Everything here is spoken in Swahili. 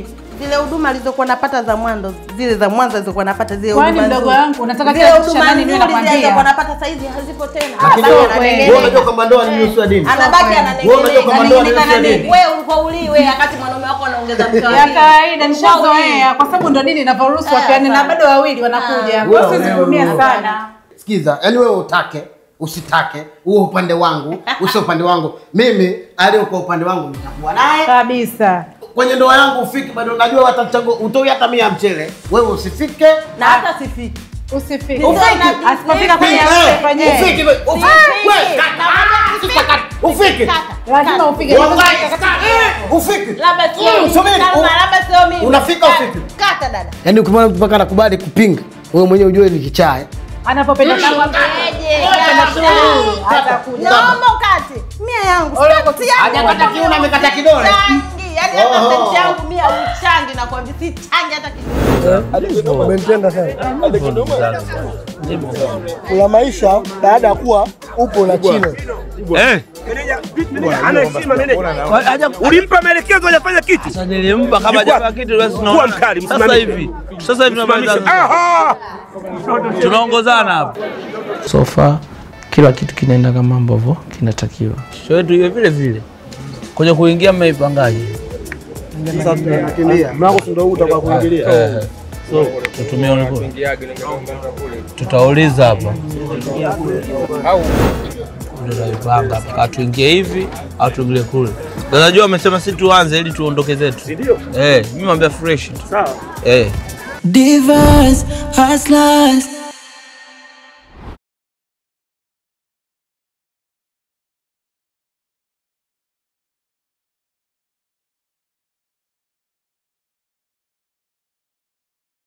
Zile huduma alizokuwa napata za mwanzo, zile za mwanzo alizokuwa napata zile Kwani huduma mdogo nzuri. wangu, unataka zile kila kitu cha huduma nani niwe nzuri zile nakwambia? alizokuwa napata sasa hizi hazipo tena. Lakini Anabaki wewe ananengeneka. wewe unajua kwamba ndoa ni nusu ya dini. Anabaki Wewe unajua ananengeneka. kwamba ndoa ni nusu ya Ananengeneka dini. Wewe ulikuwa uliwe wakati mwanaume wako anaongeza mke wa ya pili. kawaida Ulikuwa uliwe. nishazoea kwa sababu ndo dini inavyoruhusu Eh, wapeane na hapana. bado wawili wanakuja Wewe, kwa siwezi wewe, kuumia wewe. sana Sikiza, yani wewe utake usitake, huo upande wangu usio upande wangu, mimi aliyo kwa upande wangu nitakuwa naye kabisa kwenye ndoa yangu. Ufiki bado, najua watachango utoi hata mia mchele, wewe usifike Na hata sifiki. usifike Ufike. asipofika kwenye Eh, harusi ufiki, fanyeni ufiki, wewe, kata, sita kata, ufiki. lazima ufike Wallahi, kata, eh, ufiki. Labda sio Mm, mimi. subiri, Kama u- labda sio mimi. Unafika Kata, ufiki. Kata dada. Yaani ukimwona mtu mpaka anakubali kupinga, wewe mwenyewe ujue ni kichaa. eh. anapopenda shughuli Nakwambiaje? anapopenda Kata. shughuli atakuja Naomba ukate. Mia yangu. Ole, Senti yangu. Hajakata kiuno, amekata kidole. Changi. Yaani hata Oho. senti yangu mia uchangi nakwambia si changi hata kidogo. Umenitenda sana. Kuna maisha baada ya kuwa upo na China. Eh. Ana heshima meneja. Ulimpa maelekezo hajafanya kitu. Sasa nilimpa kama Yuko hajafanya wapi? kitu basi Kuwa tunaona. mkali, Sasa msimamishe. hivi. Sasa hivi tunamaliza. Aha! Tunaongozana hapa. So far kila kitu kinaenda kama ambavyo kinatakiwa. Show yetu iwe vile vile. Kwenye kuingia mmeipangaje? Mlango si ndio huu utakuwa kuingilia. Eh. Tutumie ulikuwa. Tutauliza hapa. Ndio tunaipanga hapa. Kama tuingie hivi au tuingie kule. Ndio najua wamesema si tuanze ili tuondoke zetu. Eh, mimi mwambia fresh tu. Sawa. Eh. Divas, hustlers,